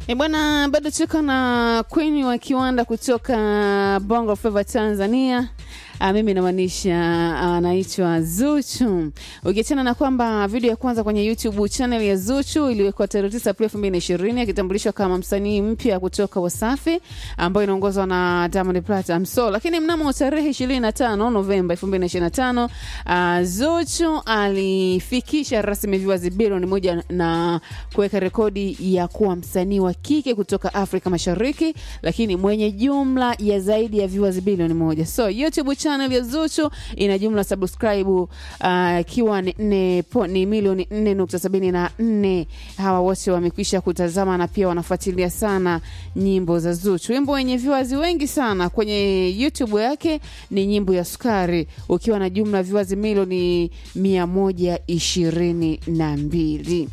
E bwana, bado tuko na Queen wa kiwanda kutoka Bongo Flava Tanzania. Uh, mimi namaanisha anaitwa uh, Zuchu. Ukiachana na kwamba video ya kwanza kwenye YouTube channel ya Zuchu iliwekwa tarehe 9 Aprili 2020 akitambulishwa kama msanii mpya kutoka Wasafi ambayo inaongozwa na Diamond Platnumz. So, lakini mnamo tarehe 25 Novemba 2025 uh, Zuchu alifikisha rasmi viewers bilioni moja na kuweka rekodi ya kuwa msanii wa kike kutoka Afrika Mashariki, lakini mwenye jumla ya zaidi ya viewers bilioni moja. So, YouTube channel ya Zuchu ina jumla subscribe ikiwa uh, ni, ni, ni milioni 4.74. Hawa wote wamekwisha kutazama na pia wanafuatilia sana nyimbo za Zuchu. Wimbo wenye viewers wengi sana kwenye YouTube yake ni nyimbo ya Sukari ukiwa na jumla viewers milioni 122.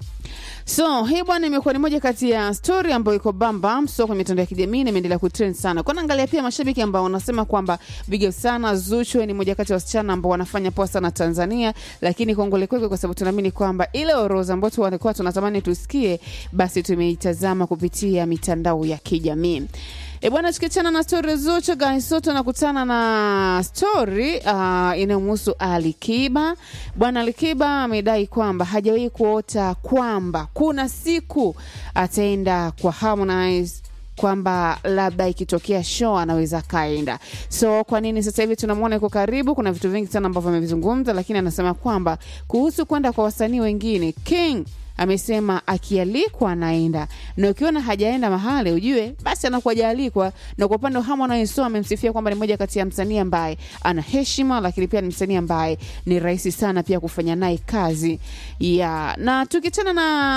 So hii bwana, imekuwa ni moja kati ya story ambayo iko bamba so kwenye mitandao ya kijamii na imeendelea kutrend sana. Kwa naangalia pia mashabiki ambao wanasema kwamba big up sana Zuchu ni moja kati ya wasichana ambao wanafanya poa sana Tanzania, lakini kongole kwake, kwa sababu tunaamini kwamba ile orodha ambayo tulikuwa tunatamani tusikie, basi tumeitazama kupitia mitandao ya kijamii. E bwana, tukiachana na stori Zuchu guys, so tunakutana na stori uh, inayomhusu Ali Kiba. Bwana Ali Kiba amedai kwamba hajawahi kuota kwamba kuna siku ataenda kwa Harmonize kwamba labda ikitokea show anaweza kaenda. So kwa nini sasa hivi tunamwona yuko karibu? Kuna vitu vingi sana ambavyo amevizungumza, lakini anasema kwamba kuhusu kwenda kwa wasanii wengine King amesema akialikwa anaenda, na ukiona hajaenda mahali ujue basi anakuwa hajaalikwa. Na kwa upande wa Harmonize so amemsifia kwamba ni moja kati ya msanii ambaye ana heshima, lakini pia ni msanii ambaye ni rahisi sana pia kufanya naye kazi ya na. Tukichana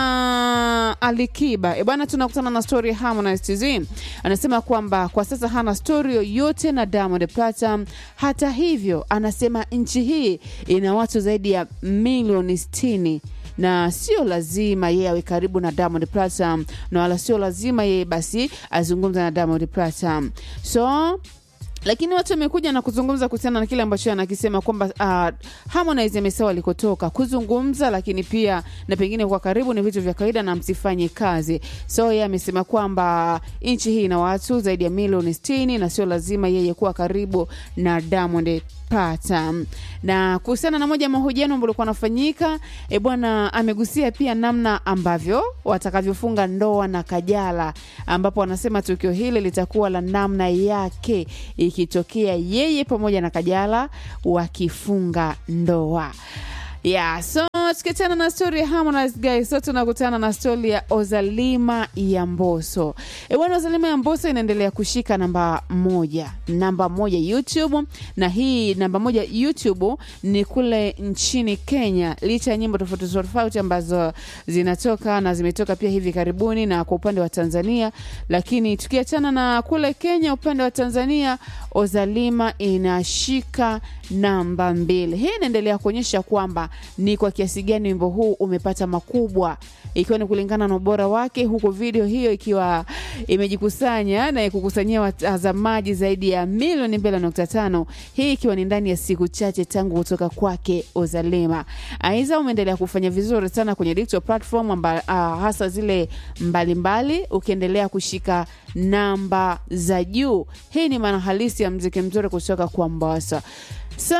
na Alikiba e bwana, tunakutana na story ya Harmonize TZ, anasema kwamba kwa sasa hana story yoyote na Diamond Platnumz. Hata hivyo, anasema nchi hii ina watu zaidi ya milioni sitini na sio lazima yeye awe karibu na Diamond Platnumz na wala sio lazima yeye basi azungumza na Diamond Platnumz. So lakini watu wamekuja na kuzungumza kuhusiana na kile ambacho anakisema kwamba uh, Harmonize amesema alikotoka kuzungumza, lakini pia na pengine kwa karibu ni vitu vya kawaida na msifanye kazi. So yeye amesema kwamba nchi hii ina watu zaidi ya milioni sitini na sio lazima yeye kuwa karibu na Diamond pata na kuhusiana na moja ya mahojiano ambayo alikuwa anafanyika, e bwana, amegusia pia namna ambavyo watakavyofunga ndoa na Kajala, ambapo anasema tukio hili litakuwa la namna yake ikitokea yeye pamoja na Kajala wakifunga ndoa. Yeah, so tukiachana na stori ya Harmonize guys, so tunakutana na stori ya Ozalima ya Mboso. E bwana, Ozalima ya Mboso inaendelea kushika namba moja, namba moja YouTube, na hii namba moja YouTube ni kule nchini Kenya, licha ya nyimbo tofauti tofauti ambazo zinatoka na zimetoka pia hivi karibuni, na kwa upande wa Tanzania. Lakini tukiachana na kule Kenya, upande wa Tanzania Ozalima inashika namba mbili. Hii inaendelea kuonyesha kwamba ni kwa kiasi gani wimbo huu umepata makubwa, ikiwa ni kulingana na ubora wake, huku video hiyo ikiwa imejikusanya na kukusanyia watazamaji zaidi ya milioni mbili nukta tano hii ikiwa ni ndani ya siku chache tangu kutoka kwake Ozalima. Aiza umeendelea kufanya vizuri sana kwenye digital platform amba, uh, hasa zile mbalimbali, ukiendelea kushika namba za juu. Hii ni maana halisi ya mziki mzuri kutoka kwa Mombasa. So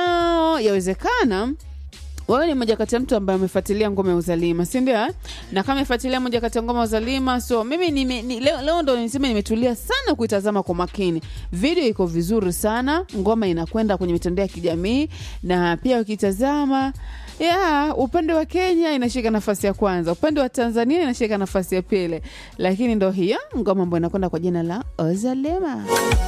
yawezekana wewe ni moja kati ya mtu ambaye amefuatilia ngoma ya Uzalima, si ndio? Na kama amefuatilia moja kati ya ngoma ya Uzalima, so mimi nime, ni, leo, leo ndo niseme nimetulia sana kuitazama kwa makini. Video iko vizuri sana, ngoma inakwenda kwenye mitandao ya kijamii na pia ukitazama ya upande wa Kenya inashika nafasi ya kwanza, upande wa Tanzania inashika nafasi ya pili, lakini ndo hiyo ngoma ambayo inakwenda kwa jina la Ozalima.